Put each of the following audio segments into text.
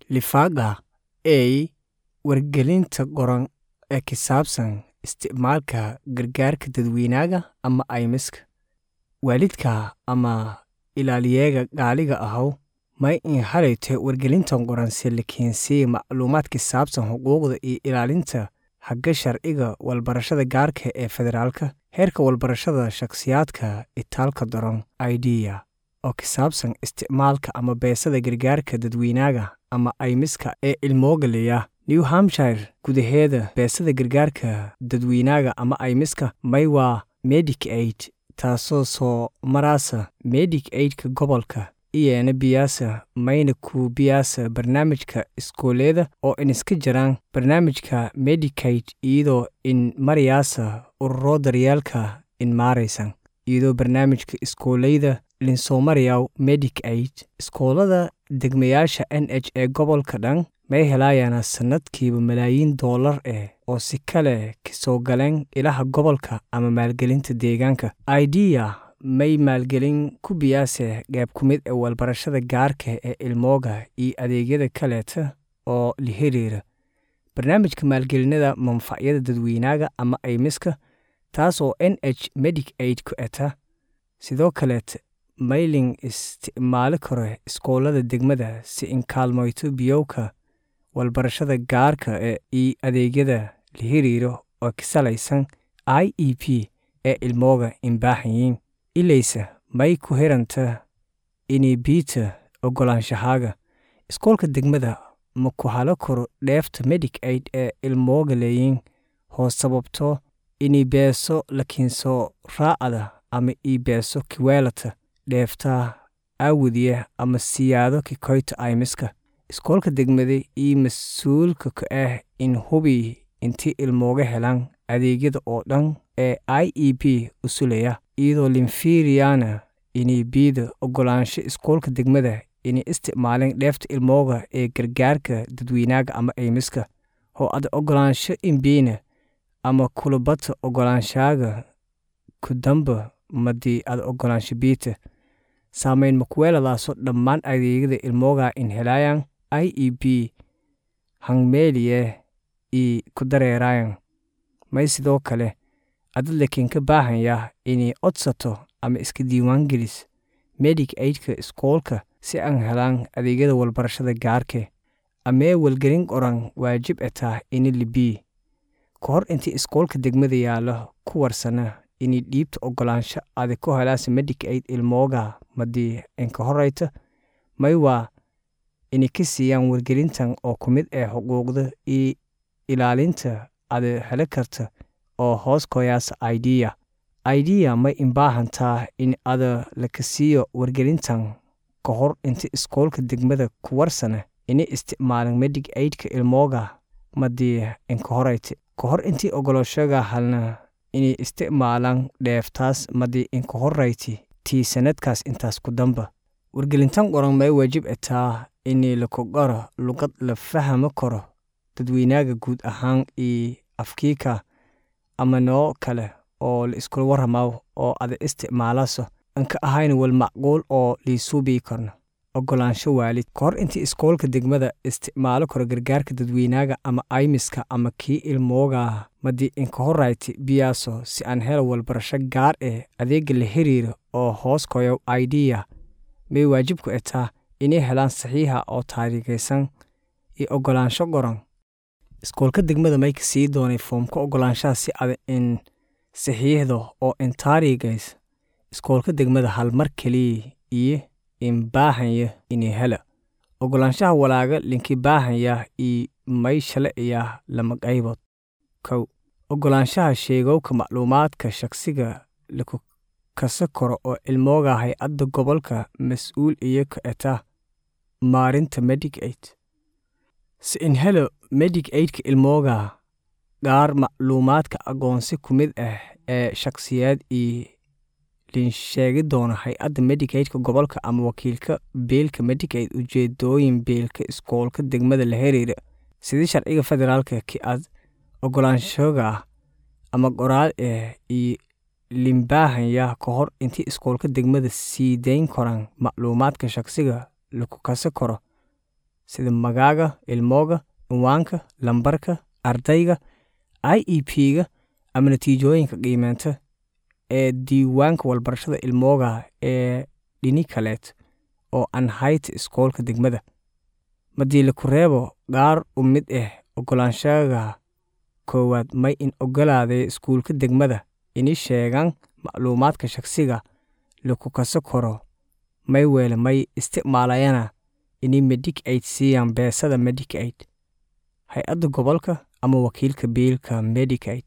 Lifaqa A Wargelinta qoran ee ku saabsan isticmaalka gargaarka dadweynaha ama caymiska. Waalidka ama ilaaliyaha gaaliga ahow ma in halayto wargelintan qoran si la keensiyo macluumaad ku saabsan xuquuqda iyo ilaalinta xagga sharciga walbarashada gaarka ee federaalka, heerka walbarashada shakhsiyaadka itaalka daran IDEA, oo ku saabsan isticmaalka ama beegsada gargaarka dadweynaha ama caymiska ee ilmoogaleya. New Hampshire gudaheeda beegsada gargaarka dadweynaha ama caymiska may waa Medicaid, taasoo soo maraysa Medicaid-ka gobolka iyana biyaasa mayna ku biyaasa barnaamijka iskooleeda oo in iska jiraan barnaamijka Medicaid iyadoo in marayasa ururo daryeelka in maaraysan iyadoo barnaamijka iskooleyda linsoomaryaw Medicaid iskoolada degmayaasha NH ee gobolka dhan may helayaan sanadkiiba malaayiin doolar eh oo si kale kasoo galeen ilaha gobolka ama maalgelinta deegaanka IDEA may maalgelin ku biyaase qayb ku mid ee walbarashada gaarka ee ilmooga iyo adeegyada kaleeta oo la xiriira barnaamijka maalgelinada manfacyada dadweynaha ama caymiska taas oo NH Medicaid ku eta sidoo kaleeta maylin isticmaali karo iskoolada degmada si in kaalmoyto biyowka walbarashada gaarka ee iyo adeegyada la xiriiro oo ka salaysan IEP ee ilmooga in baahanyiin ilaysa may ku hiranta inay biita ogolaanshahaga iskoolka degmada ma ku halo karo dheefta Medicaid ee ilmooga leeyiin hoos sababto inay beeso lakiinso raacada ama ii beeso kiweelata dheefta aawadiya ama siyaado kikoyta caymiska iskoolka degmada iyo mas-uulka ka ah in hubi intii ilmooga helaan adeegyada oo dhan ee IEP usulaya iyadoo linfiiriyana inay biida ogolaansho iskoolka degmada inay isticmaaleen dheefta ilmooga ee gargaarka dadweynaha ama caymiska oo ad ogolaansho inbiina ama kulabata ogolaanshaga ku damba madii ad ogolaansho biita saamayn makuweeladaaso dhammaan adeegyada ilmooga in helayaan IEP hangmeeliye ii ku dareerayan may sidoo kale adad lakiin ka baahanya inay codsato ama iska diiwaangelis Medicaid-ka iskoolka si aan helaan adeegyada walbarashada gaarke amee walgelin qoran waajib etaa ini libii ka hor intii iskoolka degmada yaalo ku warsana inay dhiibta ogolaansho adi ku helaasa Medicaid ilmooga madii inka horeyta may waa inay ka siiyaan wargelintan oo ku mid ah xuquuqda iyo ilaalinta ada heli karta oo hoos koyaasa IDEA IDEA may inbaahantaa in ada laka siiyo wargelintan ka hor inta iskoolka degmada ku warsana inay isticmaalan Medicaid-ka ilmooga madii inka horeyta ka hor intii ogoloshaga halna inay isticmaalaan dheeftaas madii inka horeyti tii sanadkaas intaas ku damba wargelintan qoran may waajib etaa inay laku qoro luqad la fahmi karo dadweynaha guud ahaan iyo afkiika ama noo kale oo la iskula waramaw oo ada isticmaalaso anka ahayn wal macquul oo liisuubii karno ogolaansho waalid ka hor intii iskoolka degmada isticmaalo karo gargaarka dadweynaha ama caymiska ama kii ilmooga madii inka horeyti biyaaso si aan helo walbarasho gaar eh adeega la xiriira oo hoos koyow IDEA may waajib ku etaa inay helaan saxiixa oo taariikhaysan iyo ogolaansho qoran iskoolka degmada may ka sii doonay foomka ogolaanshaha si ada in saxiixdo oo in taariikhays iskoolka degmada hal mar keliya iyo in baahanya inay hela ogolaanshaha walaaga linki baahanya iyo may shalciya lama qaybood kow ogolaanshaha sheegowka macluumaadka shakhsiga laku kasa karo oo ilmooga hay-adda gobolka mas-uul iyo ka eta maarinta Medicaid si in helo Medicaid-ka ilmooga gaar macluumaadka aqoonsi ku mid ah ee shakhsiyaad iyo linsheegi doona hay-adda Medicaid-ka gobolka ama wakiilka biilka Medicaid ujeedooyin biilka iskoolka degmada la xiriira sidii sharciga federaalka ki ad ogolaanshoga ah ama qoraal ah iyo limbaahanya ka hor intii iskoolka degmada sii dayn karaan macluumaadka shakhsiga laku kasi karo sida magaaga ilmooga cinwaanka lambarka ardayga i e p-ga ama natiijooyinka qiimeynta ee diiwaanka walbarashada ilmooga ee dhini kaleed oo aan hayta iskoolka degmada madii laku reebo qaar u mid ah ogolaanshaga koowaad may in ogolaaday iskuulka degmada ini sheegaan macluumaadka shakhsiga laku kaso karo may weele may isticmaalayana ini medic aid siiyaan beesada medic aid hay-adda gobolka ama wakiilka biilka medic aid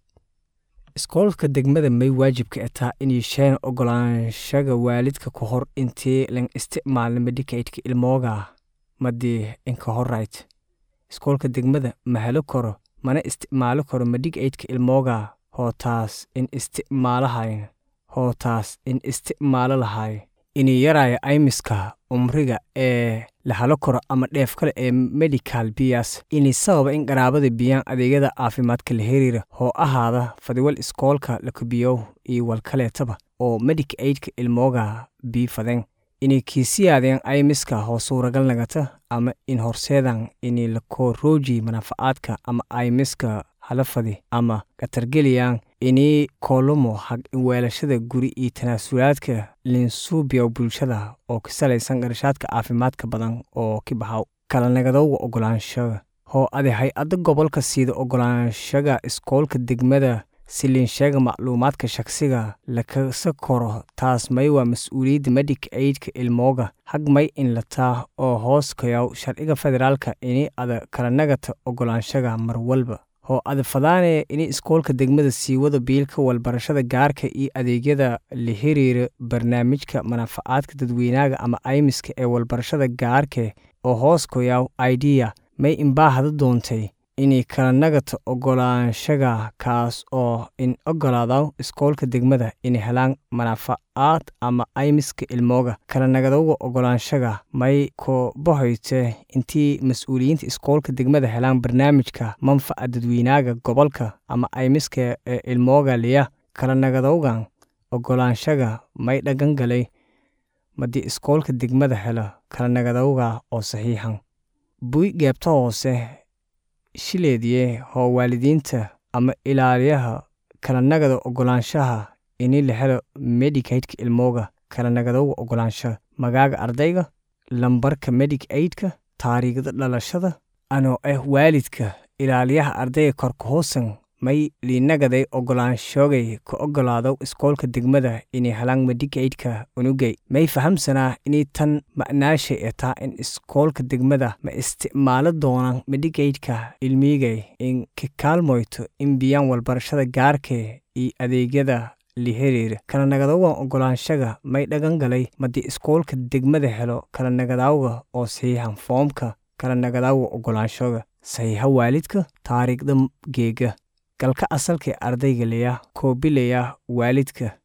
iskoolka degmada may waajibka ataa inay sheegan ogolaanshaga waalidka ka hor intii lan isticmaalna medicaidka ilmooga madii inka horayt iskoolka degmada ma helo karo mana isticmaalo karo medicaidka ilmooga hootaas in isticmaalahay hootaas in isticmaalo lahay inay yaraayo aymiska umriga ee la halo karo ama dheef kale ee medical biyas inay sababa in qaraabada biyaan adeegyada caafimaadka la heriira hoo ahaada fadiwal iskoolka la kubiyow iyo walkaleetaba oo medic aidka ilmooga bii fadeen inay kiisiyaadeen aymiska hoo suuragal nagata ama in horseedan inay lakoo rooji manaafacaadka ama aymiska halafadi ama katargeliyaan inii koolumo hag weelashada guri iyo tanaasulaadka linsuubiya bulshada oo ka salaysan qarashaadka caafimaadka badan oo ki baxaw kala nagadowga ogolaanshaga hoo ade hay-adda gobolka siida ogolaanshaga iskoolka degmada si linsheega macluumaadka shakhsiga lakasa koro taas may waa mas-uuliyadda medic aidka ilmooga hag may in lataa oo hoos kayaw sharciga federaalka ini ada kala nagata ogolaanshaga mar walba hoo ada fadaanaya ini iskoolka degmada sii wada biilka walbarashada gaarka iyo adeegyada la hiriira barnaamijka manaafacaadka dadweynaaga ama aymiska ee walbarashada gaarke oo hoos koyaw idea may inbaahada doontay inay kala nagata ogolaanshaga kaas oo in ogolaadaw iskoolka degmada inay helaan manaafacaad ama aymiska ilmooga kala nagadowga ogolaanshaga may ko bahoyte intii mas-uuliyiinta iskoolka degmada helaan barnaamijka manfaca dadweynaaga gobolka ama aymiska ee ilmooga liya kala nagadowgan ogolaanshaga may dhagan galay madii iskoolka degmada helo kala nagadowga oo saxiixan buy geebta hoose shileediye hoo waalidiinta ama ilaaliyaha kala nagada ogolaanshaha ini la helo medicaidka ilmooga kala nagadowga ogolaanshaha magaaga ardayga lambarka medic aidka taariikhda dhalashada anoo ah waalidka ilaaliyaha ardayga korka hoosan may liinagaday ogolaanshoogay ka ogolaadow iskoolka degmada inay helaan medicaidka unugay may fahamsanaa inay tan ma'naashay ataa in iskoolka degmada ma isticmaalo doonaan medicaidka ilmigay in ka kaalmoyto in biyaan walbarashada gaarke iyo adeegyada la heriira kala nagadowgan ogolaanshaga may dhagan galay madii iskoolka degmada helo kala nagadawga oo saxiixan foomka kala nagadawga ogolaanshoga saxiixa waalidka taariikhda geega galka asalkae ardayga leya koobilaya waalidka